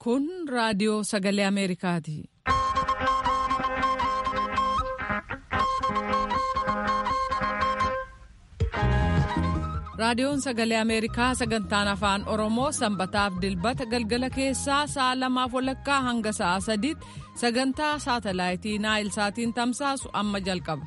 Kun raadiyoo sagalee Ameerikaati. Raadiyoon sagalee Ameerikaa sagantaan afaan Oromoo sanbataaf dilbata galgala keessaa sa'a lamaaf walakkaa hanga sa'a sadiitti sagantaa saatalaayitii Naayil Saatiin tamsaasu amma jalqaba.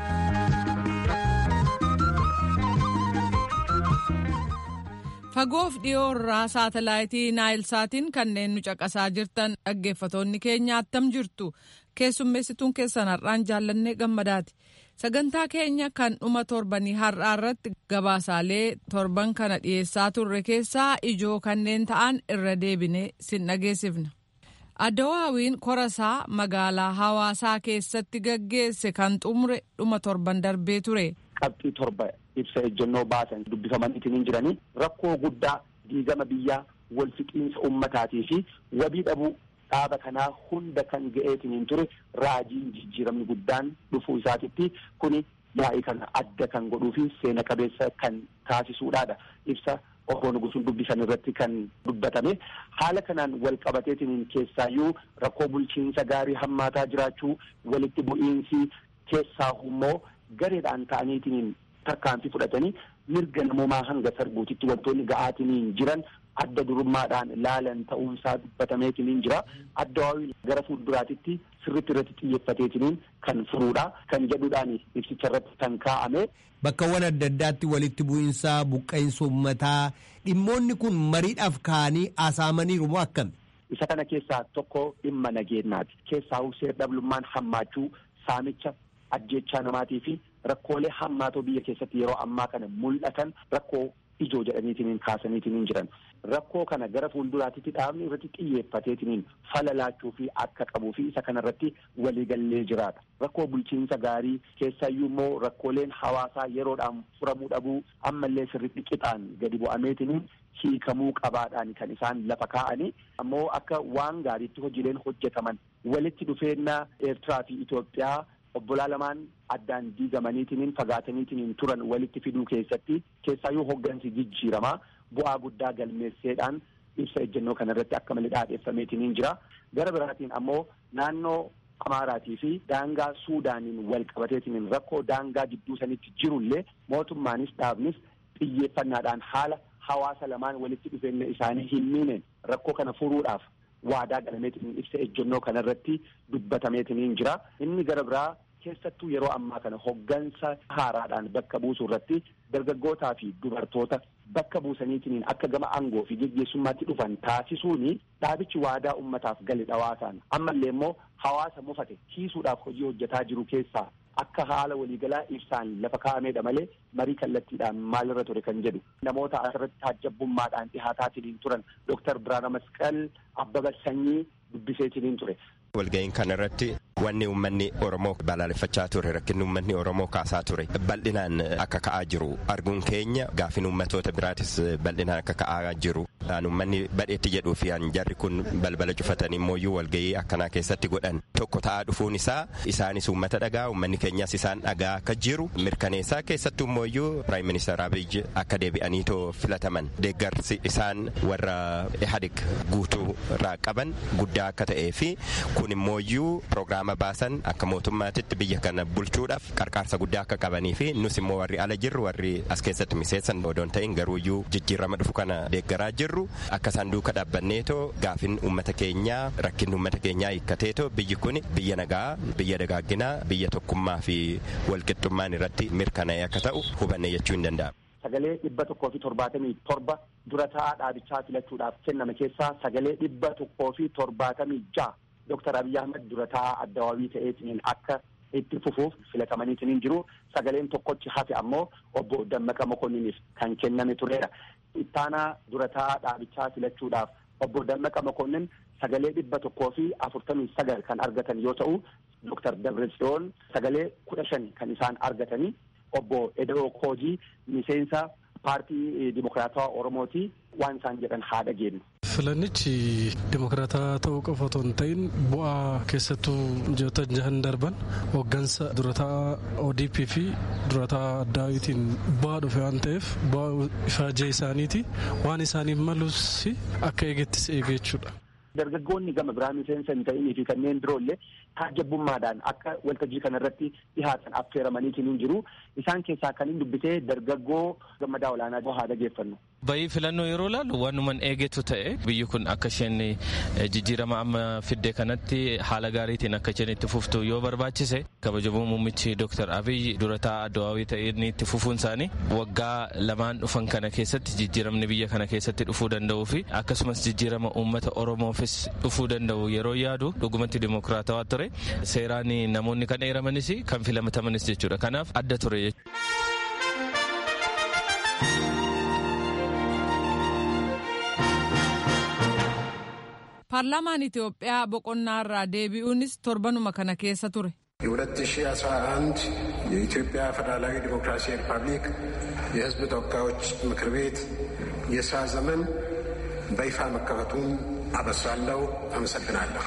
Fagoof dhiyoo irraa saatalaayitii Naayil Saatiin kanneen nu caqasaa jirtan dhaggeeffatoonni keenya attam jirtu keessummeessituun keessan har'aan jaallannee gammadaati. Sagantaa keenya kan dhuma torbanii har'aa irratti gabaasaalee torban kana dhiyeessaa turre keessaa ijoo kanneen ta'an irra deebinee sin dhageessifna. Adawaawiin korasaa magaalaa hawaasaa keessatti gaggeesse kan xumure dhuma torban darbee ture. Qabxii torba ibsa ejjennoo baasan dubbifamaniitiin hin jiranii rakkoo guddaa diigama biyyaa wal fixiinsa ummataatii fi wabii dhabuu dhaaba kanaa hunda kan ga'eetiin hin ture raajiin jijjiiramni guddaan dhufuu isaatitti kuni yaa'ii kana adda kan godhuu fi seena qabeessa kan taasisuudhaadha ibsa obbo Nugusuun dubbisan irratti kan dubbatame haala kanaan wal qabateetiin keessaayyuu rakkoo bulchiinsa gaarii hammaataa jiraachuu walitti bu'iinsi keessaa immoo gareedhaan ta'aniitiin tarkaanfii fudhatanii mirga namoomaa hanga sarbuutitti wantoonni ga'aatiin jiran adda durummaadhaan laalan ta'uunsaa dubbatameetiin jira addawaawii gara fuulduraatitti sirritti irratti xiyyeeffateetiin kan furuudha kan jedhuudhaan ibsicha irratti kan kaa'ame. Bakkawwan adda addaatti walitti bu'iinsaa buqqa'insa uummataa dhimmoonni kun mariidhaaf ka'anii haasa'amaniiru moo akkami? Isa kana keessaa tokko dhimma nageenyaati. Keessaa seer dhablummaan hammaachuu saamicha ajjechaa namaatii fi rakkoolee hammaatoo biyya keessatti yeroo ammaa kana mul'atan rakkoo ijoo jedhaniitiin kaasaniitiin jiran rakkoo kana gara fuulduraatitti dhaabni irratti xiyyeeffateetiin fala laachuu fi akka qabuu fi isa kanarratti waliigallee jiraata rakkoo bulchiinsa gaarii keessayyuu immoo rakkooleen hawaasaa yeroodhaan furamuu dhabuu ammallee sirriitti qixaan gadi bu'ameetiin hiikamuu qabaadhaan kan isaan lafa kaa'anii ammoo akka waan gaariitti hojiileen hojjetaman walitti dhufeenya eertiraa fi Itoophiyaa obbolaa lamaan addaan diigamaniitiin fagaataniitiin turan walitti fiduu keessatti keessaayyuu hoggansi jijjiiramaa bu'aa guddaa galmeesseedhaan ibsa ejjennoo kanarratti akka malee dhaadheeffameetiin jira gara biraatiin ammoo naannoo amaaraatii fi daangaa suudaaniin wal qabateetiin rakkoo daangaa gidduu sanitti jirullee mootummaanis dhaabnis xiyyeeffannaadhaan haala hawaasa lamaan walitti dhufeenya isaanii hin miineen rakkoo kana furuudhaaf waadaa galameetiin ibsa ejjennoo kanarratti dubbatameetiin jira inni gara biraa keessattuu yeroo ammaa kana hoggansa haaraadhaan bakka buusuu irratti dargaggootaa fi dubartoota bakka buusaniitiin akka gama aangoo fi geggeessummaatti dhufan taasisuuni dhaabichi waadaa ummataaf gale dhawaasaan ammallee immoo hawaasa mufate kiisuudhaaf hojii hojjetaa jiru keessaa akka haala waliigalaa ibsaan lafa kaa'ameedha malee marii kallattiidhaan maalirra ture kan jedhu namoota asirratti taajjabbummaadhaan dhihaataatiin turan dooktar Biraana Masqal Abbaba Sanyii dubbiseetiin ture. walga'iin kana irratti wanni uummanni oromoo balaaleffachaa ture rakkinni uummanni oromoo kaasaa ture bal'inaan akka ka'aa jiru arguun keenya gaafin uummatoota biraatis bal'inaan akka ka'aa jiru uummanni badheetti jedhuu fi jarri kun balbala cufatanii immoo walga'ii akkanaa keessatti godhan tokko ta'aa dhufuun isaa isaanis uummata dhagaa uummanni keenyas isaan dhagaa akka jiru mirkaneessaa keessattuu immoo piraayim ministeer abiy akka deebi'aniitoo filataman deeggarsi isaan warra ihadig guutuu irraa qaban guddaa akka ta'ee fi kun immooyyuu piroogiraama baasan akka mootummaatitti biyya kana bulchuudhaaf qarqaarsa guddaa akka qabanii fi nus immoo warri ala jirru warri as keessatti miseessan odoon ta'in garuuyyuu jijjiirama dhufu kana deeggaraa jirru akka isaan duuka dhaabbanneetoo gaafin uummata keenyaa rakkinni uummata keenyaa hiikkateetoo biyyi kun biyya nagaa biyya dagaagginaa biyya tokkummaa fi walqixxummaan irratti mirkanaa'e akka ta'u hubanne jechuu hin danda'amu. Sagalee dhibba tokkoo fi torbaatamii torba dura taa'aa dhaabichaa filachuudhaaf kenname keessaa sagalee dhibba tokkoo fi torbaatamii ja'a Dooktar Abiy Ahmed dura taa'aa addawaawii ta'eetiin akka itti fufuuf filatamaniitiin jiru sagaleen tokkochi hafe ammoo obbo Dammaqa Mokonniniif kan kenname turedha. Ittaanaa dura taa'aa dhaabichaa filachuudhaaf obbo Dammaqa Mokonnin sagalee dhibba tokkoo fi afurtamii sagal kan argatan yoo ta'u Dooktar Dabratsiyoon sagalee kudha shan kan isaan argatanii obbo Edoo Koojii miseensa paartii dimokiraatawaa Oromooti waan isaan jedhan haa dhageenyu. Filannichi dimokiraataa ta'uu qofa otoo hin ta'in bu'aa keessattuu ji'oota jahan darban hooggansa durataa ODP fi durataa addaawitiin bu'aa dhufe waan ta'eef bu'aa ifaajee isaaniiti waan isaaniif malus akka eegettis eege jechuudha. dargaggoonni gama biraa miseensa hin ta'inii fi kanneen biroollee taajjabbummaadhaan akka waltajjii kanarratti dhihaatan affeeramaniitiin hin jiru. Isaan keessaa kan hin dubbisee dargaggoo gammadaa olaanaa haa dhageeffannu. Bayii filannoo yeroo ilaalu wanuman eegetu ta'e biyyi kun akka isheen jijjiirama amma fidde kanatti haala gaariitiin akka isheen itti fuftu yoo barbaachise kabajamoo muummichi Dr. Abiy durataa Adwaawii ta'een itti fufuun isaanii waggaa lamaan dhufan kana keessatti jijjiiramni biyya kana keessatti dhufuu danda'uu fi akkasumas jijjiirama uummata Oromoofis dhufuu danda'u yeroo yaadu dhugumatti dimokiraatawaa ture seeraan namoonni kan eeramanis kan filatamanis jechuudha kanaaf adda ture jechuudha. paarlaamaan Itoophiyaa boqonnaa irraa deebi'uunis torbanuma kana keessa ture. የ2011 የኢትዮጵያ ፌዴራላዊ ዲሞክራሲያዊ ሪፐብሊክ የሕዝብ ተወካዮች ምክር ቤት የስራ ዘመን በይፋ መከፈቱን አበስራለሁ። አመሰግናለሁ።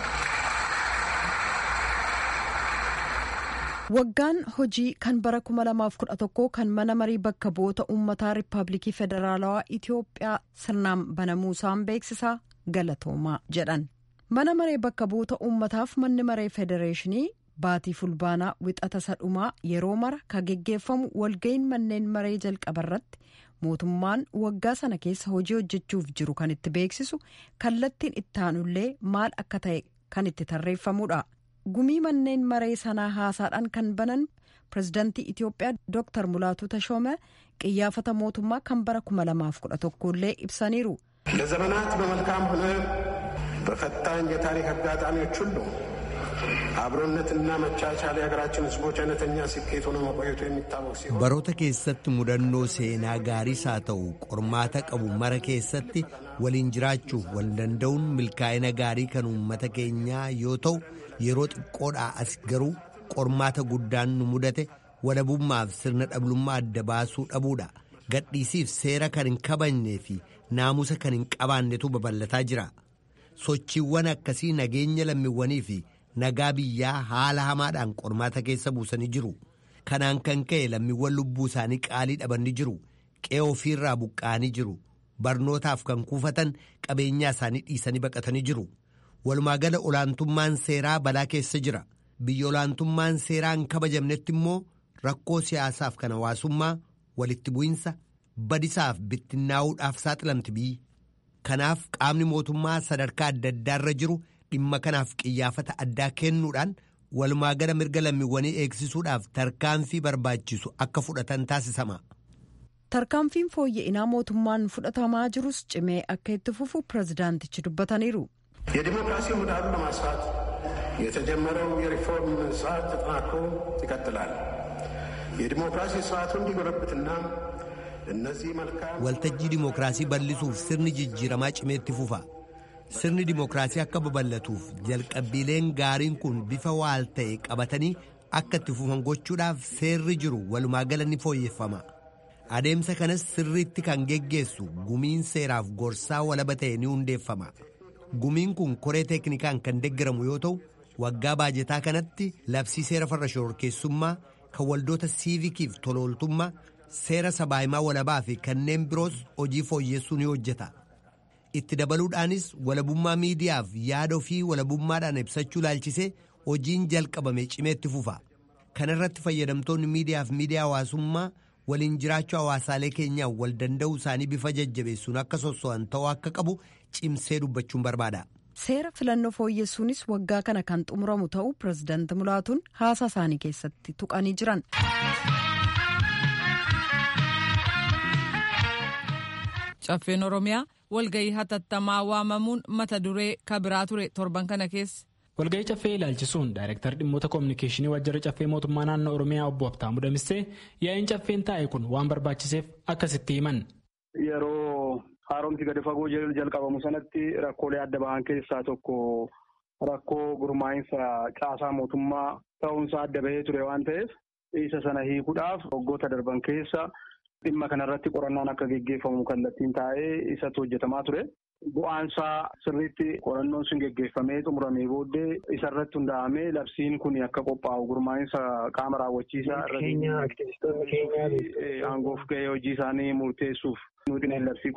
waggaan hojii kan bara 2011 kan mana marii bakka bu'oota uummataa riippaabilikii federaalawaa itiyoophiyaa sirnaan banamuusaan beeksisaa galatoomaa jedhan mana maree bakka bu'oota uummataaf manni maree federeeshinii baatii fulbaanaa wixata sadhumaa yeroo mara ka geggeeffamu walga'iin manneen maree jalqabarratti mootummaan waggaa sana keessa hojii hojjechuuf jiru kan itti beeksisu kallattiin ittaanullee maal akka ta'e kan itti tarreeffamudha. gumii manneen maree sanaa haasaadhaan kan banan pirezidaantii itiyoophiyaa dooktar mulaatuu tashoome qiyyaafata mootummaa kan bara 2011 illee ibsaniiru. ለዘመናት በመልካም ሆነ በፈታኝ የታሪክ አጋጣሚዎች ሁሉ አብሮነትና መቻቻል የሀገራችን ሕዝቦች አይነተኛ ስኬት ሆኖ መቆየቱ የሚታወቅ ሲሆን baroota keessatti mudannoo seenaa gaariis haa ta'u qormaata qabu mara keessatti waliin jiraachuuf wal danda'uun milkaa'ina gaarii kan uummata keenyaa yoo ta'u yeroo xiqqoodhaa as garuu qormaata guddaan nu mudate walabummaaf sirna dhablummaa adda baasuu dhabuudha gadhiisiif seera kan hin kabajnee fi naamusa kan hin qabaannetu babal'ataa jira sochiiwwan akkasii nageenya lammiiwwanii fi nagaa biyyaa haala hamaadhaan qormaata keessa buusanii jiru kanaan kan ka'e lammiiwwan lubbuu isaanii qaalii dhabanii jiru qe'ee ofiirraa buqqa'anii jiru barnootaaf kan kuufatan qabeenyaa isaanii dhiisanii baqatanii jiru. walumaagala olaantummaan seeraa balaa keessa jira biyya olaantummaan seeraa hin kabajamnetti immoo rakkoo siyaasaaf kan hawaasummaa walitti bu'insa badisaaf bittinnaa'uudhaaf saaxilamti biyyi kanaaf qaamni mootummaa sadarkaa adda addaarra jiru dhimma kanaaf qiyyaafata addaa kennuudhaan walumaagala mirga lammiiwwanii eegsisuudhaaf tarkaanfii barbaachisu akka fudhatan taasisama. tarkaanfiin fooyya'inaa mootummaan fudhatamaa jirus cimee akka itti fufu pirezidaantichi dubbataniiru. የዲሞክራሲ ምህዳሩን ለማስፋት የተጀመረው የሪፎርም ስርዓት ተጠናክሮ ይቀጥላል። የዲሞክራሲ ስርዓቱ እንዲጎለብትና እነዚህ መልካም waltajjii dimookiraasii bal'isuuf sirni jijjiiramaa cimeetti fufa sirni dimookiraasii akka babal'atuuf jalqabbiileen gaariin kun bifa waal ta'e qabatanii akka itti fufan gochuudhaaf seerri jiru walumaagala ni fooyyeffama adeemsa kanas sirriitti kan geggeessu gumiin seeraaf gorsaa walaba ta'e ni hundeeffama. gumiin kun koree teeknikaan kan deggaramu yoo ta'u waggaa baajetaa kanatti labsii seera farra shororkeessummaa kan waldoota siivikiif tolooltummaa seera sabaahimaa walabaa fi kanneen biroos hojii fooyyessuu ni hojjeta itti dabaluudhaanis walabummaa miidiyaaf yaada ofii walabummaadhaan ibsachuu laalchisee hojiin jalqabame cimeetti fufa kana irratti fayyadamtoonni miidiyaaf miidiyaa hawaasummaa waliin jiraachuu hawaasaalee keenyaa wal danda'uu isaanii bifa jajjabeessuun akka sosso'an ta'uu akka qabu cimsee dubbachuun barbaada. seera filannoo fooyyessuunis waggaa kana kan xumuramu ta'uu pirezidaanti mulaatuun haasaa isaanii keessatti tuqanii jiran. caffeen oromiyaa walgahii hatattamaa waamamuun mata duree kabiraa ture torban kana keessa. walgahii caffee ilaalchisuun daayirektar dhimmoota koominikeeshinii waajjira caffee mootummaa naannoo oromiyaa obbo Habtaamuu Damissee yaa'iin caffeen taa'e kun waan barbaachiseef akkasitti himan. Yeroo haaromsi gadi fagoo jalqabamu sanatti rakkoolee adda ba'an keessaa tokko rakkoo gurmaa'insa caasaa mootummaa ta'uunsaa adda bahee ture waan ta'eef isa sana hiikuudhaaf waggoota darban keessa dhimma kanarratti qorannaan akka geggeeffamu kallattiin taa'ee isatti hojjetamaa ture. bu'aansaa sirriitti qorannoon sun geggeeffamee xumuramee booddee isarratti hundaa'amee labsiin kun akka qophaa'u gurmaa'insa qaama raawwachiisaa irratti aangoof ga'ee hojii isaanii murteessuuf nuti labsii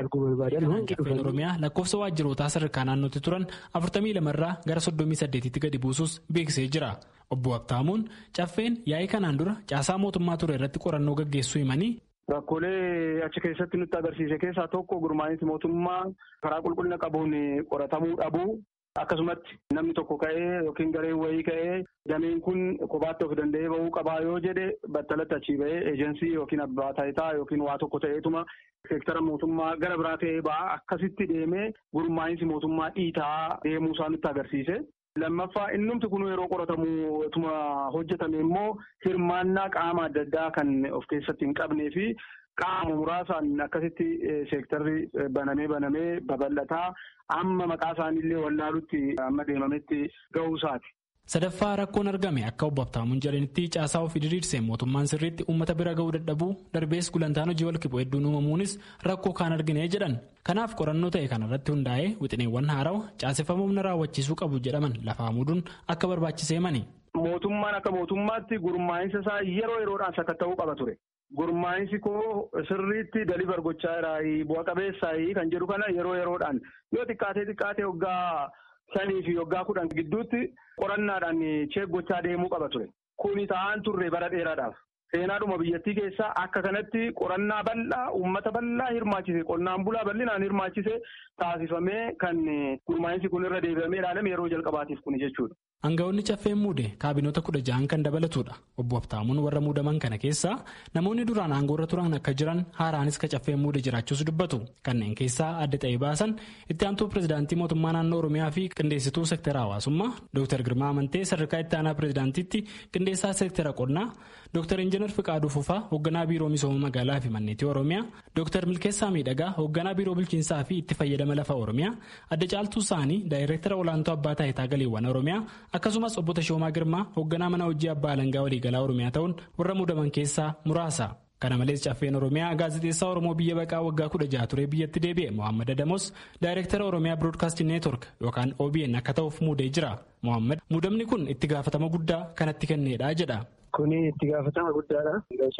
qophaa'e. Oromiyaa lakkoofsa waajjirootaa sadarkaa naannootti turan afurtamii lamarraa gara soddomii saddeetitti gadi buusus beeksisee jira. Obbo Habtaamuun caffeen yaa'ii kanaan dura caasaa mootummaa ture irratti qorannoo gaggeessuu himanii. Rakkoolee achi keessatti nutti agarsiise keessaa tokko gurmaa'insi mootummaa karaa qulqullina qabuun qoratamuu dhabuu akkasumatti namni tokko ka'ee yookiin gareen wayii ka'ee dameen kun kophaatti of danda'ee bahuu qabaa yoo jedhe battalatti achii bahee eejensii yookiin abbaa taayitaa yookiin waa tokko ta'eetuma seektara mootummaa gara biraa ta'ee ba'a akkasitti deemee gurmaa'insi mootummaa dhiitaa deemuu isaa nutti agarsiise. Lammaffaa innumti kun yeroo qoratamu hojjetame immoo hirmaannaa qaama adda addaa kan of keessatti hin qabnee fi qaama muraasaan akkasitti seektarri banamee banamee babal'ataa amma maqaa isaaniillee wallaalutti amma deemametti ga'uusaati. Sadaffaa rakkoon argame akka obbo Habtaamuun jedhanitti caasaa ofii diriirsee mootummaan sirriitti uummata bira ga'uu dadhabuu darbees gulantaan hojii walqixxee hedduun uumamuunis rakkoo kaan argine jedhan. Kanaaf qorannoo ta'e kanarratti hundaa'ee wixineewwan haarawa caaseffama humna raawwachiisuu qabu jedhaman lafaa muuduun akka barbaachisee mani. Mootummaan akka mootummaatti gurmaa'insa isaa yeroo yeroodhaan sakatta'uu qaba ture. Gurmaa'insi koo sirriitti dalibar gochaa jiraayi bu'a qabeessaayi kan jedhu kana yeroo yeroodhaan yoo xiqqaatee xiqqaatee waggaa shanii fi waggaa kudhan gidduutti qorannaadhaan cheek gochaa deemuu qaba ture. Kuni ta'aan turre bara dheeraadhaaf. Seenaadhuma biyyattii keessaa akka kanatti qorannaa bal'aa uummata bal'aa hirmaachise qonnaan bulaa bal'inaan hirmaachise taasifamee kan gurmaa'insi kun irra deebi'amee ilaalame yeroo jalqabaatiif kuni jechuudha. Aangawoonni caffeen muude kaabinoota kudha ja'an kan dabalatudha. Obbo Habtaamuun warra muudaman kana keessaa namoonni duraan aangoorra turan akka jiran haaraanis ka caffeen muude jiraachuus dubbatu. Kanneen keessaa adda ta'ee baasan itti aantuu pirezidaantii mootummaa naannoo Oromiyaa fi qindeessituu seektara hawaasummaa Dr. Girmaa Amantee sadarkaa itti aanaa pirezidaantiitti qindeessaa seektara qonnaa Dr. Injiinar Fiqaaduu Fufaa hoogganaa biiroo misooma magaalaa fi manneetii Oromiyaa Dr. Milkeessaa Miidhagaa hoogganaa biiroo bulchiinsaa fi itti fayyadama lafa Oromiyaa adda caaltuu isaanii daayireektara olaantuu abbaa taayitaa galiiwwan Oromiyaa akkasumas obbo Tashoomaa Girmaa hoogganaa mana hojii abbaa alangaa waliigalaa Oromiyaa ta'uun warra muudaman keessaa muraasa. Kana malees caffeen Oromiyaa gaazexeessaa Oromoo biyya baqaa waggaa kudha jaha ture biyyatti deebi'e Mohaammed Adamos daayireektara Oromiyaa Biroodkaastii Neetwork yookaan OBN akka ta'uuf muudee jira. Mohaammed muudamni kun itti gaafatama guddaa kanatti kenneedha jedha. Kuni itti gaafatama guddaadha.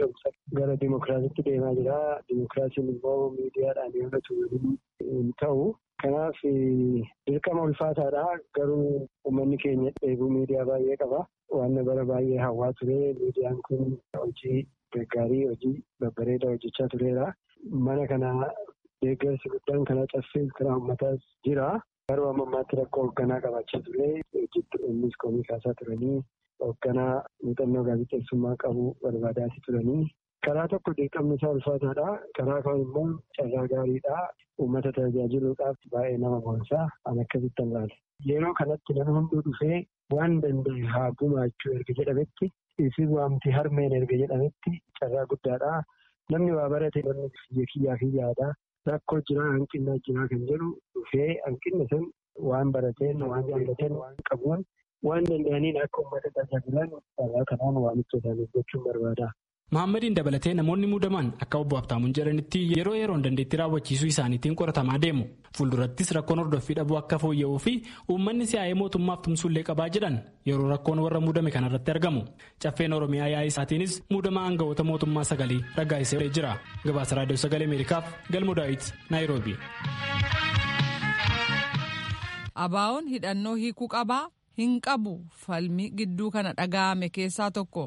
Gara dimokiraasiitti deemaa jira. Dimokiraasiin immoo miidiyaadhaan yommuu hin ta'u. Kanaaf dirqama ulfaataadha. Garuu uummanni keenya dheebuu miidiyaa baay'ee qaba. Waan bara baay'ee hawwaa ture. Miidiyaan kun hojii gaggaarii hojii babbareedaa hojjechaa tureera. Mana kana deeggarsi guddaan kana caffee karaa uummataas jira. Garuu amma ammaatti rakkoo hoogganaa qabaachaa ture. Hojjetti innis komii kaasaa turanii hoogganaa muuxannoo gaazexeessummaa qabu barbaadaati turanii. Karaa tokko dirqamni isaa ulfaataadha. Karaa kaan immoo carraa gaariidha. Uummata tajaajiluudhaaf baay'ee nama boonsaa an akkasitti ilaala. Yeroo kanatti namni hunduu dhufee waan danda'e haa gumaachuu erga jedhametti isin waamti harmeen erga jedhametti carraa guddaadha. Namni waa barate namni biyya kiyyaa fi yaada. Rakkoo jiraa hanqinaa jiraa kan jedhu dhufee hanqinni sun waan barateen waan jaallateen waan qabuun waan danda'aniin akka uummata tajaajilan carraa kanaan waamicha isaaniif gochuun barbaada. Mahaammadiin dabalatee namoonni muudaman akka obbo Habtaamuun jedhanitti yeroo yeroon dandeettii raawwachiisuu isaaniitiin qoratamaa deemu. Fuuldurattis rakkoon hordoffii dhabuu akka fooyya'uu fi uummanni si'aayee mootummaaf tumsullee qabaa jedhan yeroo rakkoon warra muudame kanarratti argamu. Caffeen Oromiyaa yaa'ii isaatiinis muudama aangawoota mootummaa sagalee raggaasisee jira. Gabaasa Raadiyoo Sagalee Ameerikaaf Galmo Daawit Naayiroobi. Abaawoon hidhannoo hiikuu qabaa hin qabu falmii gidduu kana dhaga'ame keessaa tokko.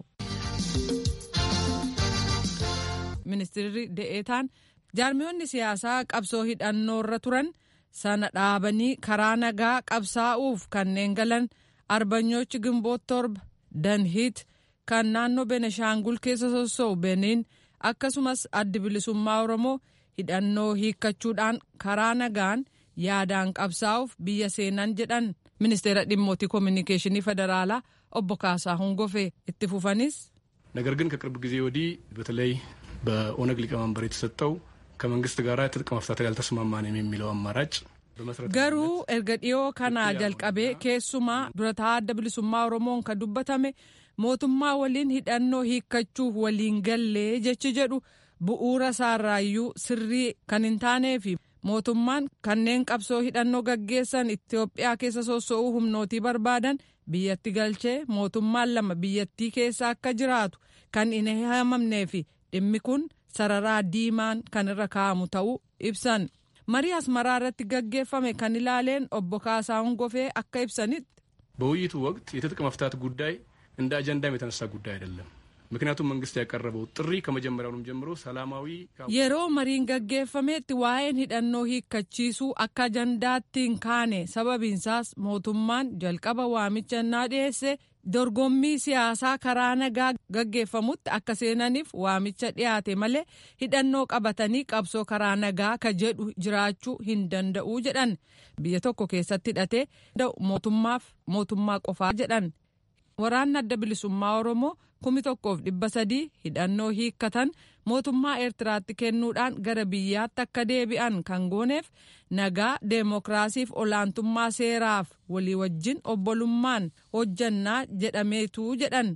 ministeerri de'eetaan jaarmiyoonni siyaasaa qabsoo hidhannoo irra turan sana dhaabanii karaa nagaa qabsaa'uuf kanneen galan arbanyoochi gimboot torba danhiit kan naannoo beneshaangul keessa sossoo'u beniin akkasumas addi bilisummaa oromoo hidhannoo hiikkachuudhaan karaa nagaan yaadaan qabsaa'uuf biyya seenan jedhan ministeera dhimmootii koominikeeshinii federaalaa obbo Kaasaa Hongofee itti fufanis. ነገር ግን ከቅርብ ጊዜ ወዲህ በተለይ በኦነግ ሊቀመንበር የተሰጠው ከመንግስት ጋር ትጥቅ መፍታት ያልተስማማንም የሚለው አማራጭ garuu erga dhiyoo kanaa jalqabee keessumaa durataa adda bilisummaa oromoon kan dubbatame mootummaa waliin hidhannoo hiikkachuuf waliin gallee jechi jedhu bu'uura isaarraayyuu sirrii kan hin taanee fi mootummaan kanneen qabsoo hidhannoo gaggeessan Itoophiyaa keessa soso'uu humnootii barbaadan biyyatti galchee mootummaan lama biyyattii keessa akka jiraatu kan hin haamamnee fi dhimmi kun sararaa diimaan kan irra kaa'amu ta'uu ibsan. marii asmaraa irratti gaggeeffame kan ilaaleen obbo Kaasaahun Gofee akka ibsanitti. በውይይቱ ወቅት የትጥቅ መፍታት ጉዳይ እንደ አጀንዳም የተነሳ ጉዳይ አይደለም። ምክንያቱም መንግስት ያቀረበው ጥሪ ከመጀመሪያውንም ጀምሮ ሰላማዊ yeroo mariin gaggeeffametti waa'een hidhannoo hiikkachiisuu akka ajandaatti hin kaane sababiinsaas mootummaan jalqaba waamicha innaa dhiyeesse dorgommii siyaasaa karaa nagaa gaggeeffamutti akka seenaniif waamicha dhiyaate malee hidhannoo qabatanii qabsoo karaa nagaa ka jedhu jiraachuu hin danda'u jedhan biyya tokko keessatti hidhatee mootummaaf mootummaa qofaa jedhan waraanni adda bilisummaa oromoo kumi tokkoof dhibba sadii hidhannoo hiikkatan mootummaa eertiraatti kennuudhaan gara biyyaatti akka deebi'an kan gooneef nagaa deemokiraasiif olaantummaa seeraaf walii wajjin obbolummaan hojjannaa jedhameetu jedhan.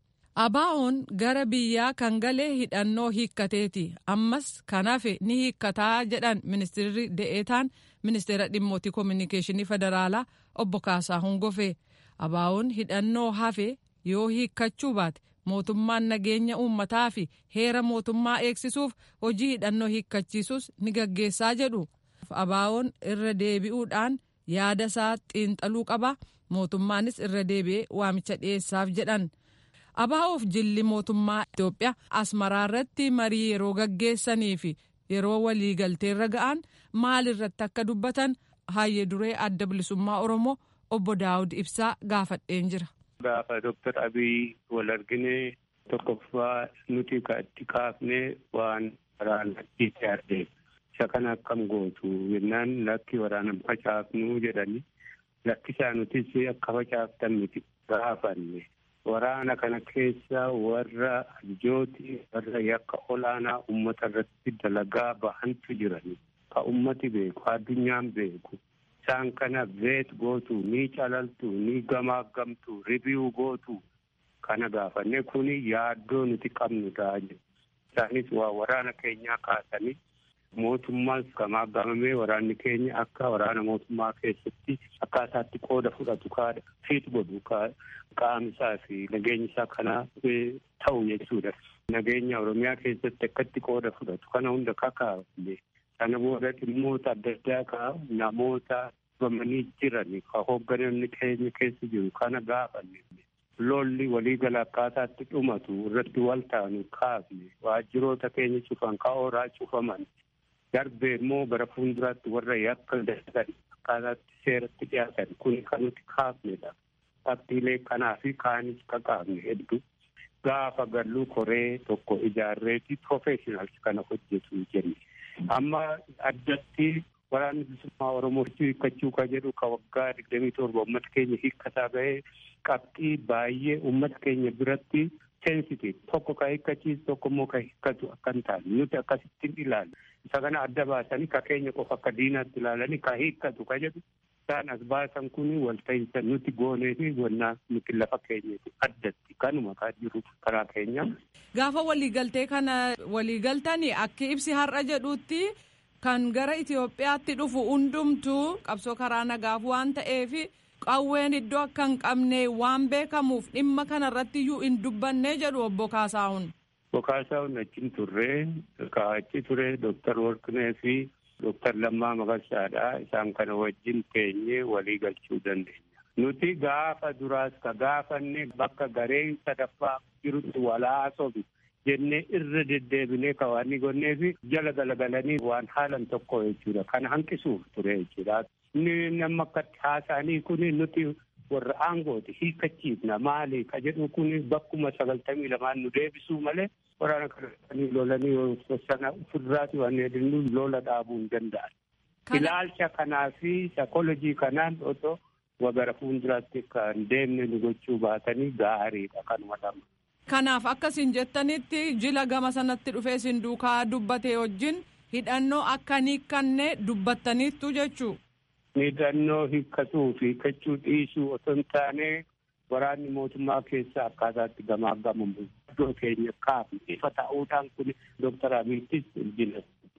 abaa'oon gara biyyaa kan galee hidhannoo hiikkateeti ammas kan hafe ni hiikkataa jedhan ministeerri de'eetaan ministeera dhimmootii koominikeeshinii federaalaa obbo Kaasaahun Gofee abaa'oon hidhannoo hafe yoo hiikkachuu baate mootummaan nageenya uummataa fi heera mootummaa eegsisuuf hojii hidhannoo hiikkachiisus ni gaggeessaa jedhu abaa'oon irra deebi'uudhaan yaada isaa xiinxaluu qaba mootummaanis irra deebi'ee waamicha dhiyeessaaf jedhan. abaa'oof jilli mootummaa Itoophiyaa asmaraa irratti marii yeroo gaggeessanii fi yeroo waliigalteerra ga'an maal irratti akka dubbatan hayyee duree adda bilisummaa oromoo obbo daawud ibsaa gaafadheen jira. gaafa doktar abiy wal argine tokkoffaa nuti ka itti kaafne waan waraana itti isa kana akkam gootu jennaan lakki waraana facaafnu jedhani lakkisaa nutis akka facaaftan miti gaafanne. waraana kana keessa warra ajooti warra yakka olaanaa ummata irratti dalagaa bahantu jirani ka ummati beeku addunyaan beeku isaan kana veet gootu ni calaltu ni gamaagamtu ribiu gootu kana gaafanne kuni yaaddoo nuti qabnu ta'a isaanis waa waraana keenyaa kaasanii mootummaas gamaagamamee waraanni keenya akka waraana mootummaa keessatti akkaataatti qooda fudhatu kaadha fiit godhu qaamisaa fi nageenya isaa kana ta'u jechuudha. Nageenya Oromiyaa keessatti akkatti qooda fudhatu kana hunda kakaafne sana booda dhimmoota adda addaa ka namoota dhufamanii jiran ka hoogganamni keenya keessa jiru kana gaafanne lolli waliigala akkaataatti dhumatu irratti wal taanu kaafne waajjiroota keenya cufan ka ooraa cufaman darbee immoo bara fuulduraatti warra yakka dalagan akkaataatti seeratti dhiyaatan kun kan nuti kaafnedha. Qabxiilee kanaa fi kaanis kakaafne hedduu gaafa galluu koree tokko ijaarreeti professionals kana hojjetu jenne. Amma addatti waraanni bilisummaa Oromoo hiikkachuu ka jedhu ka waggaa digdamii torba uummata keenya hiikkataa bahee qabxii baay'ee uummata keenya biratti sensitive tokko ka hiikkachiisu tokko immoo ka hiikkatu akka hin taane nuti akkasittiin ilaalla. Isa kana adda baasanii ka keenya qofa akka diinaatti ilaalanii ka hiikkatu ka jedhu isaan as baasan kun walta'iinsa nuti goonee fi gonnaa nuti lafa keenyatti addatti kanuma kaa jiru karaa keenya. Gaafa waliigaltee kana waliigaltanii akka ibsi har'a jedhutti kan gara Itoophiyaatti dhufu hundumtuu qabsoo karaa nagaaf waan ta'eef qawween iddoo akka hin qabne waan beekamuuf dhimma kana irratti iyyuu hin dubbanne jedhu obbo Kaasaahun. Obbo Kaasaahun achiin turree achi ture Dooktar Warqinee fi Dooktar Lammaa Magarsaadha. Isaan kana wajjin teenyee walii galchuu dandeenya. Nuti gaafa duraas ka gaafanne bakka gareen sadaffaa jirutti walaasofi jennee irra deddeebinee ka waan gonnee fi jala galagalanii waan haalan tokko jechuudha. Kana hanqisuuf ture jechuudha. Inni nama akka haasa'anii kuni nuti warra aangooti hiikkachiifna maali ka jedhu kuni bakkuma sagaltamii lamaan nu deebisuu malee waraana kana lolanii sana ofirraati waan hedduun lola dhaabuu hin danda'an. Ilaalcha kanaa fi sakolojii kanaan otoo wagara fuulduraatti kan deemne nu gochuu baatanii gaariidha kanuma lama. Kanaaf akkasiin jettanitti jila gama sanatti dhufee sin duukaa dubbate wajjin hidhannoo akka hin hiikkanne dubbattaniittu jechuu. Hidhannoo hiikkatuu fi hiikkachuu dhiisuu otoo hin taane waraanni mootummaa keessa akkaataatti gamaa gamamu iddoo keenya kaafne ifa ta'uudhaan kun Dooktar Abiyyiis jila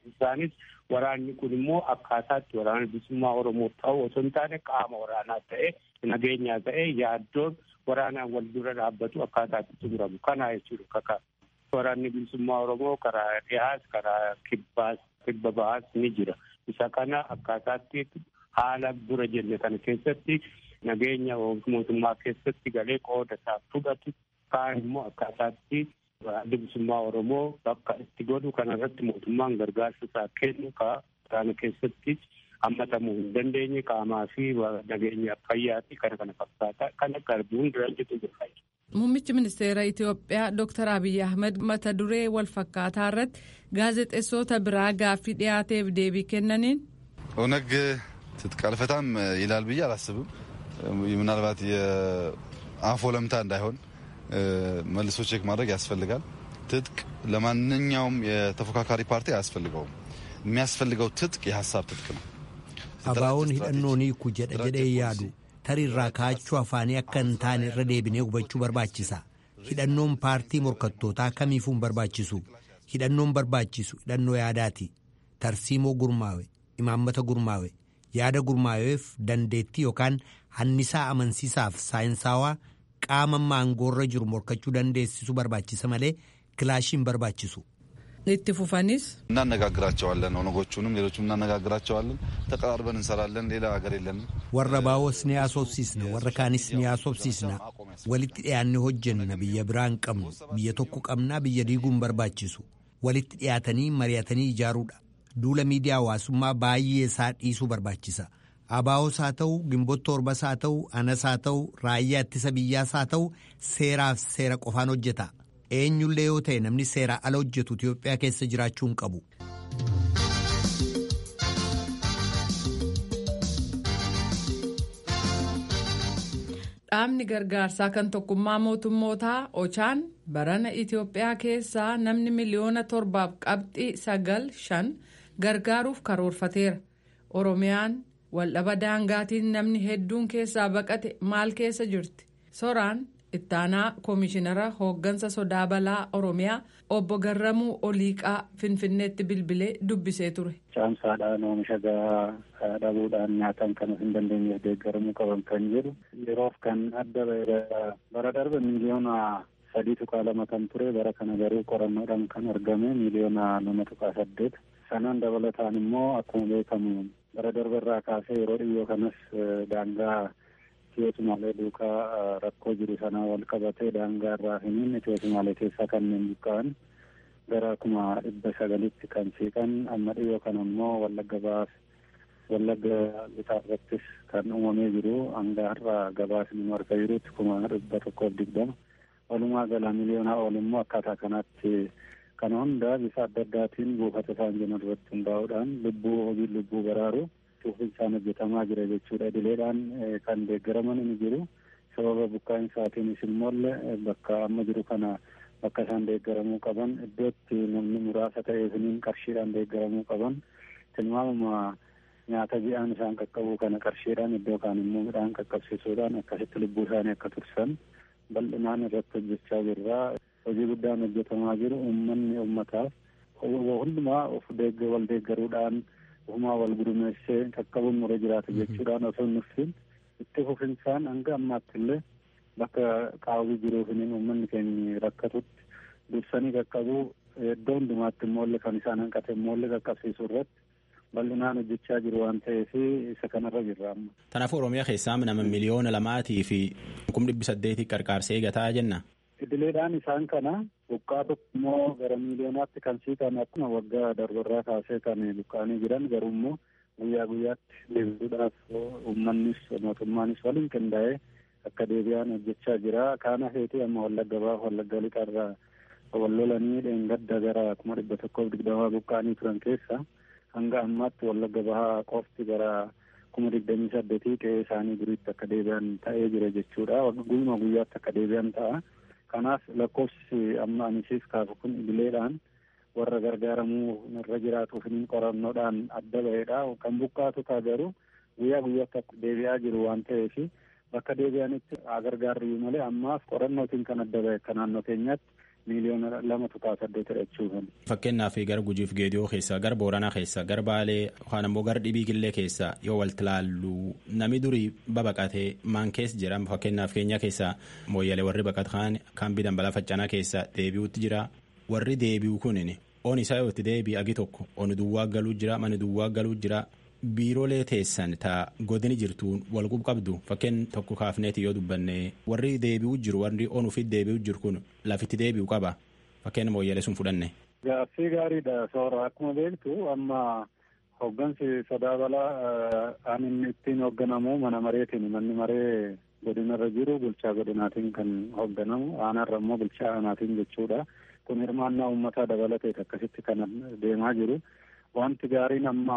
isaanis waraanni kun immoo akkaataatti waraana bilisummaa oromoo ta'u osoo hin taane qaama waraanaa ta'e nageenyaa ta'e yaaddoon waraanaan wal dura dhaabbatu akkaataatti xumuramu kana jechuudha kakaa waraanni bilisummaa oromoo karaa dhiyaas karaa kibbaas kibba bahaas ni jira isa kana akkaataatti haala dura jenne kana keessatti nageenya mootummaa keessatti galee qooda isaa fudhatu kaan immoo akkaataatti adda bilisummaa oromoo bakka itti godhu kanarratti mootummaan gargaarsa isaa kennu ka kana keessatti hammatamuu hin dandeenye qaamaa fi nageenya fayyaa fi kana kana fakkaata kana garbuun diraanjitu jira. Muummichi ministeera Itoophiyaa Dr. Abiy Ahmed mata duree wal fakkaataa irratti gaazexeessota biraa gaaffii dhiyaateef deebii kennaniin. ኦነግ ትጥቅ አልፈታም ይላል ብዬ አላስብም። ምናልባት የአፍ ወለምታ እንዳይሆን መልሶ ቼክ ማድረግ ያስፈልጋል። ትጥቅ ለማንኛውም የተፎካካሪ ፓርቲ አያስፈልገውም። የሚያስፈልገው ትጥቅ የሀሳብ ትጥቅ ነው። አባውን ሂደኖን hiiku jedha jedhee yaadu tarirraa kaachuu afaanii akka hin taane irra deebinee hubachuu barbaachisa. Hidhannoon paartii morkattootaa kamiifuu hin barbaachisu. Hidhannoon barbaachisu hidhannoo yaadaati. Tarsiimoo gurmaawe, imaammata gurmaawe, yaada gurmaaweef dandeettii yookaan hannisaa amansiisaaf saayinsaawaa qaama maangoorra jiru morkachuu dandeessisu barbaachisa malee kilaashii hin barbaachisu. itti fufanis እናነጋግራቸዋለን ኦነጎቹንም ሌሎችም እናነጋግራቸዋለን። ተቀራርበን እንሰራለን። ሌላ ሀገር የለንም። warra baawos ni haasofsiisna warra kaanis ni haasofsiisna walitti dhiyaanne hojjenna biyya biraa hin qabnu biyya tokko qabnaa biyya diiguu hin barbaachisu walitti dhiyaatanii mari'atanii ijaaruudha duula miidiyaa hawaasummaa baay'ee isaa dhiisuu barbaachisa abaawos haa ta'u gimboota torbas haa ta'u anas haa ta'u raayyaa ittisa biyyaas haa ta'u seeraaf seera qofaan hojjeta eenyullee yoo ta'e namni seeraa ala hojjetu Itoophiyaa keessa jiraachuu hin qabu. Dhaabni gargaarsaa kan tokkummaa mootummootaa Ochaan barana Itoophiyaa keessaa namni miliyoona torbaaf qabxii sagal shan gargaaruuf karoorfateera. Oromiyaan waldhaba daangaatiin namni hedduun keessaa baqate maal keessa jirti? Soraan ittaanaa koomishinara hooggansa sodaa balaa Oromiyaa obbo Garramuu Oliiqaa Finfinneetti bilbilee dubbisee ture. Caamsaadhaan oomisha gahaa dhabuudhaan nyaatan kan hin dandeenyeef deeggaramuu qaban kan jedhu yeroof kan adda bara darbe miliyoona sadii tuqaa lama kan ture bara kana garuu qorannoodhaan kan argame miliyoona lama tuqaa saddeet sanaan dabalataan immoo akkuma beekamu bara darbe irraa kaasee yeroo dhiyoo kanas daangaa Itiyootumaalee duukaa rakkoo jiru sanaa wal qabatee daangaa irraa hiniin Itiyootumaalee keessaa kanneen buqqa'an gara kuma dhibba sagalitti kan siiqan amma dhiyoo kana immoo wallagga baas wallagga bitaa irrattis kan uumamee jiru hanga har'a gabaasni nu argaa jirutti kuma dhibba tokkoof digdama walumaa gala miliyoonaa ol immoo akkaataa kanaatti kana hunda bifa adda addaatiin buufata isaan jiran irratti hundaa'uudhaan lubbuu hojii lubbuu baraaru cuufinsaan hojjetamaa jira jechuudha idileedhaan kan deeggaraman ni jiru sababa buqqaa'insaatiin immoo bakka amma jiru kana bakka isaan deeggaramuu qaban iddootti namni muraasa ta'eefiniin qarshiidhaan deeggaramuu qaban tilmaamuma nyaata ji'aan isaan qaqqabuu kana qarshiidhaan iddoo kaan immoo midhaan qaqqabsiisuudhaan akkasitti lubbuu isaanii akka tursan bal'inaan irratti hojjechaa jirra hojii guddaan hojjetamaa jiru uummanni uummataaf hundumaa of wal deeggaruudhaan ofumaa wal gurmeessee qaqqabuun mura jiraata jechuudhaan osoo nuffin itti fufinsaan hanga ammaatti illee bakka qaawwii jiruufiniin uummanni keenya rakkatutti dursanii qaqqabuu iddoo hundumaatti immoo kan isaan hanqate immoo qaqqabsiisuu irratti bal'inaan hojjechaa jiru waan ta'eef isa kanarra jirra amma. Kanaafuu Oromiyaa keessaa nama miliyoona lamaatii fi kum dhibbi saddeetii qarqaarsee gataa jenna. Idileedhaan isaan kana buqqaa tokko immoo gara miiliyoonaatti kan siiqan akkuma waggaa darbarraa kaasee kan buqqaanii jiran garuu immoo guyyaa guyyaatti deebisuudhaaf uummannis mootummaanis waliin qindaa'ee akka deebi'an hojjechaa jira. Kaana feetii amma wallagga baaf wallagga lixarraa wal lolanii dheengadda gara kuma dhibba tokkoof digdamaa buqqaanii turan keessa hanga ammaatti wallagga bahaa qofti gara kuma digdamii saddeetii qe'ee isaanii duriitti akka deebi'an ta'ee jira jechuudha. Guyyuma guyyaatti akka deebi'an ta'a. Kanaaf lakkoofsi amma anisiif kaasu kun idileedhaan warra gargaaramuu irra jiraatuuf qorannoodhaan adda ba'eedha. Kan buqqaatu ta'a garuu guyyaa guyyaatti akka deebi'aa jiru waan ta'eef bakka deebi'anitti haa gargaarru malee ammaaf qorannootiin kan adda ba'e akka naannoo keenyaatti miiliyoona lama tuqaa saddeetidha jechuudha. Fakkeenyaaf gara Gujiif Geediyoo keessaa gara Booranaa keessaa gara Baalee yookaan ammoo gara Dhibii Killee keessaa yoo walitti ilaallu namni durii babaqatee maan keessa jira fakkeenyaaf keenya keessaa mooyyalee warri baqatan kaambii dambalaa faccanaa keessaa deebi'uutti jira warri deebi'u kunin on isaa yoo itti deebi'e agi tokko on duwwaa galuu jira mani duwwaa galuu jira. biiroolee teessan taa godini jirtuun wal qabdu fakkeen tokko kaafneeti yoo dubbanne warri deebi'u jiru warri onuufi deebi'u jiru kun lafitti deebi'u qaba fakkeen mooyyalee sun fudhanne. Gaaffii gaariidha soora akkuma beektu amma hooggansi sodaa balaa aan inni ittiin hoogganamu mana mareetiin manni maree godinarra jiru bulchaa godinaatiin kan hoogganamu aanaarra immoo bulchaa aanaatiin jechuudha kun hirmaannaa uummataa dabalateet akkasitti kan deemaa jiru wanti gaariin amma.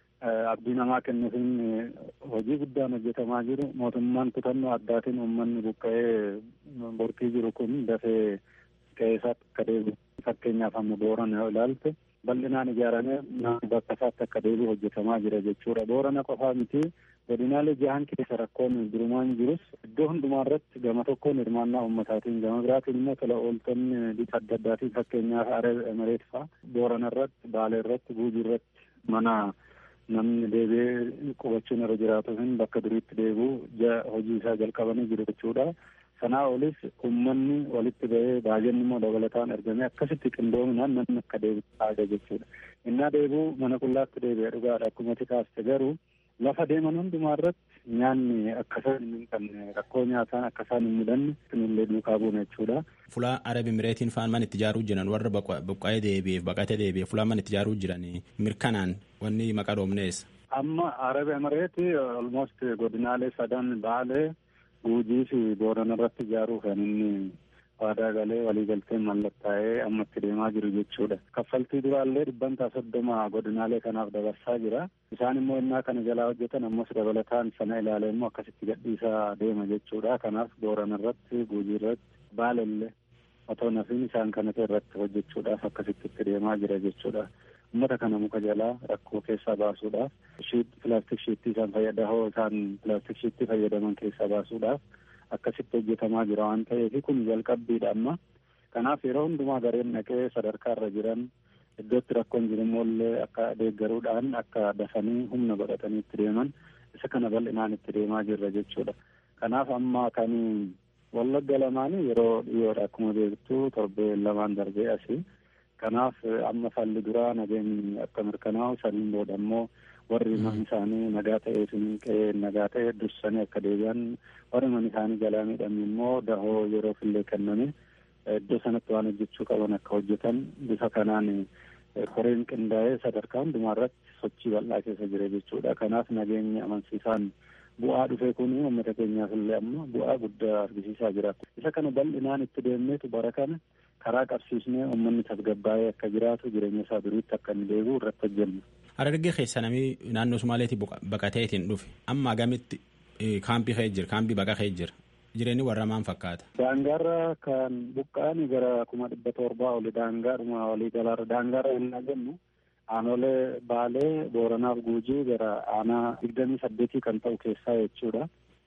abdii namaa kennuufiin hojii guddaan hojjetamaa jiru mootummaan kutannoo addaatiin uummanni buqqa'ee borkii jiru kun dafee qe'eesaatti akka deebi'u fakkeenyaaf amma boorana yoo ilaalte bal'inaan ijaaramee bakka isaatti akka deebi'u hojjetamaa jira jechuudha boorana qofaa miti godinaalee jahan keessa rakkoon durumaan jirus iddoo hundumaa irratti gama tokkoon hirmaannaa uummataatiin gama biraatiin immoo tola ooltonni bifa adda addaatiin fakkeenyaaf aree emireet fa'a boorana irratti baalee irratti guujii irratti mana namni deebi'ee qubachuun irra jiraatu hin bakka duriitti deebi'u hojii isaa jalqabanii jiru jechuudha. Sanaa olis uummanni walitti ba'ee baay'inni immoo dabalataan argamee akkasitti qindoominaan namni akka deebi'u taa'ee jechuudha. Innaa deebi'u mana qullaatti deebi'ee dhugaadha akkuma kaaste garuu lafa deeman hundumaa irratti nyaanni akkasaan hin qabne rakkoo nyaataan akkasaan hin mudanne kunillee duukaa buuna jechuudha. Fulaa Arabi Mireetiin faan man itti ijaaruu jiran warra buqqa'ee deebi'eef baqatee deebi'eef fulaa man itti ijaaruu jiran mirkanaan wanni maqaa dhoomneessa. Amma Arabi Mireeti almost godinaalee sadan baalee guujii fi boorana irratti ijaaruu kan inni waadaa galee waliigalteen mallattaa'ee amma itti deemaa jiru jechuudha. Kaffaltii duraallee dhibbantaa soddoma godinaalee kanaaf dabarsaa jira. Isaan immoo innaa kana jalaa hojjetan ammas dabalataan sana ilaalee immoo akkasitti gadhiisaa deema jechuudha. Kanaaf boorana irratti guujii irratti baalellee otoo nafiin isaan kanate irratti hojjechuudhaaf akkasitti itti deemaa jira jechuudha. Uummata kana muka jalaa rakkoo keessaa baasuudhaaf pilaastik shiittii isaan fayyadahoo isaan pilaastik shiittii fayyadaman keessaa baasuudhaaf akkasitti hojjetamaa jira waan ta'eef kun jalqabbiidha amma kanaaf yeroo hundumaa gareen dhaqee sadarkaa irra jiran iddootti rakkoon jirummoollee akka deeggaruudhaan akka dafanii humna godhatanii itti deeman isa kana bal'inaan itti deemaa jirra jechuudha kanaaf amma kan wallagga lamaanii yeroo dhiyoodha akkuma beektu torbee lamaan darbee asii kanaaf amma falli duraa nageenyi akka mirkanaa'u saniin booda immoo warri mana isaanii nagaa ta'ee qe'ee nagaa ta'e dursanii akka deebi'an warri mana isaanii jalaa miidhamne immoo dahoo yeroo fillee kenname iddoo sanatti waan hojjechuu qaban akka hojjetan bifa kanaan koreen qindaa'ee sadarkaa hundumaa irratti sochii bal'aa keessa jira jechuudha kanaaf nageenyi amansiisaan bu'aa dhufe kun uummata keenyaaf illee amma bu'aa guddaa argisiisaa jira isa kana bal'inaan itti deemneetu bara kana karaa qabsiisnee uummanni tasgabbaa'ee akka jiraatu jireenya isaa duriitti akka inni deebi'u irratti hojjenna. Harargee keessa namni naannoo Sumaaleetii baqateetiin dhufe amma agamitti kaampii ka'ee jira kaampii baqa ka'ee jira jireenyi warra maan fakkaata. Daangaarra kan buqqa'an gara kuma dhibba torbaa oli daangaadhuma walii galaarra daangaarra yennaa jennu aanolee baalee booranaaf guujii gara aanaa digdamii saddeetii kan ta'u keessaa jechuudha.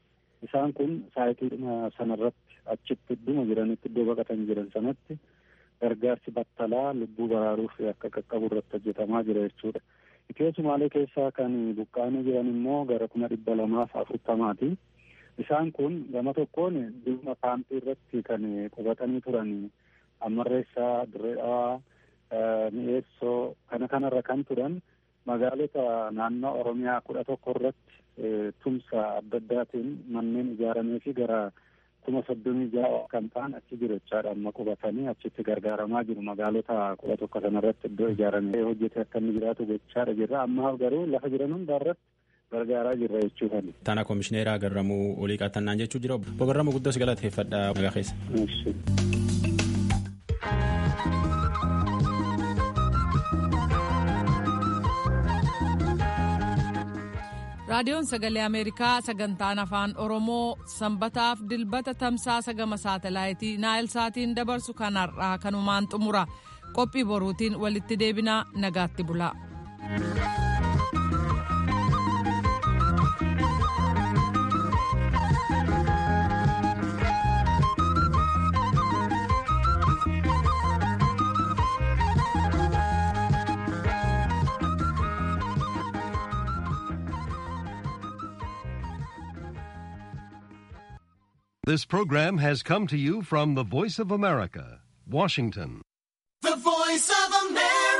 Isaan kun saayitii sanarratti achitti idduma jiranitti iddoo baqatan jiran sanatti gargaarsi battalaa lubbuu baraaruuf akka qaqqabu irratti hojjetamaa jira jechuudha. Itiyoo Sumaalee keessaa kan buqqaanii jiran immoo gara kuma dhibba lamaaf afurtamaati. Isaan kun gama tokkoon dhimma kaampii irratti kan qubatanii turan Ammarreessaa, Dirree Dhawaa, Mi'eessoo kana kanarra kan turan magaalota naannoo Oromiyaa kudha tokko irratti tumsa adda addaatiin manneen ijaaramee fi gara kuma soddomii ja'a kan ta'an achi jiru jechaadha amma qubatanii achitti gargaaramaa jiru magaalota kudha tokko sanarratti iddoo ijaaramee hojjete akka inni jiraatu gochaadha jirra ammaaf garuu lafa jiran hundaa irratti gargaaraa jirra jechuudha. Tana komishineeraa Garramuu olii qaxannaan jechuu jira. Obbo Garramuu guddaa si galateeffadha nagaa keessa. raadiyoon sagalee ameerikaa sagantaan afaan oromoo sanbataaf dilbata tamsaasa gama saatalaayitii naayil saatiin dabarsu kan har'aa kanumaan xumura qophii boruutiin walitti deebinaa nagaatti bulaa. This program has come to you from the Voice of America, Washington. The Voice of America.